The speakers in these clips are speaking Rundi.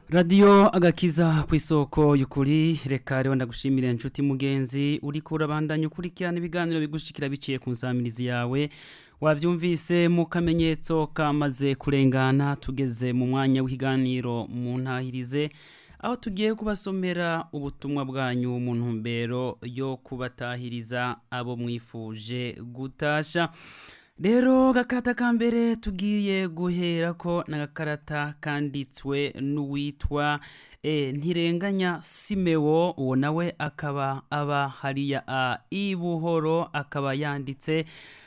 radiyo agakiza ku isoko y'ukuri reka rero ndagushimire inshuti mugenzi uri kurabandanya ukurikirana ibiganiro bigushikira biciye ku nsamirizi yawe wabyumvise mu kamenyetso kamaze kurengana tugeze mu mwanya w'ikiganiro mu ntahirize aho tugiye kubasomera ubutumwa bwanyu mu ntumbero yo kubatahiriza abo mwifuje gutasha rero gakarata ka mbere tugiye guhera ko n'agakarata kanditswe n'uwitwa e, ntirenganya simewo uwo nawe akaba aba hariya a ibuhoro akaba yanditse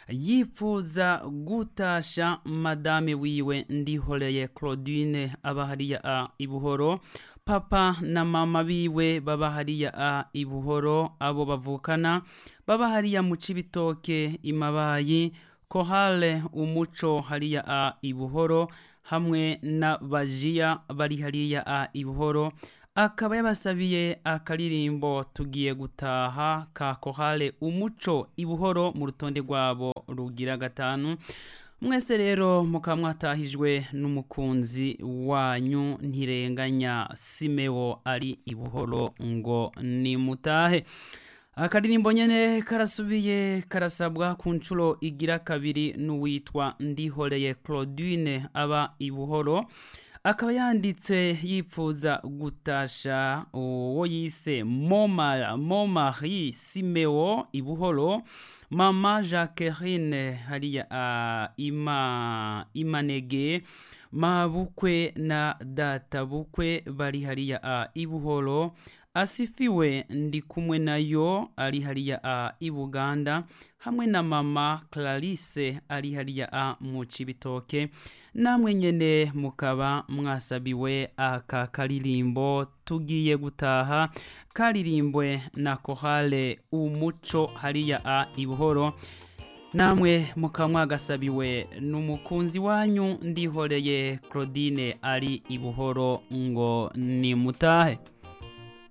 yifuza gutasha madame wiwe ndihoreye claudine aba hariya a ibuhoro papa na mama biwe baba hariya a ibuhoro abo bavukana baba hariya mu cibitoke imabayi kohale umuco hariya a ibuhoro hamwe na bajiya bari hariya a ibuhoro akaba yabasabiye akaririmbo tugiye gutaha ka kohale umuco ibuhoro mu rutonde rwabo rugira gatanu mwese rero mukaba mwatahijwe n'umukunzi wanyu ntirenganya simewo ari ibuhoro ngo nimutahe akaririmbo nyene karasubiye karasabwa ku nshuro igira kabiri n'uwitwa ndihoreye claudine aba ibuhoro akaba yanditse yipfuza gutasha uwo yise momara momari simeo ibuhoro mama jacqueline hariya uh, ima imanege mabukwe na data bukwe bari hariya uh, ibuhoro asifiwe ndi kumwe nayo ari hariya a i buganda hamwe na mama clarisse ari hariya a mu cibitoke namwe nyene mukaba mwasabiwe aka karirimbo tugiye gutaha karirimbwe na kohale umuco hariya a i buhoro namwe mukaba mwagasabiwe n'umukunzi wanyu ndihoreye claudine ari i buhoro ngo nimutahe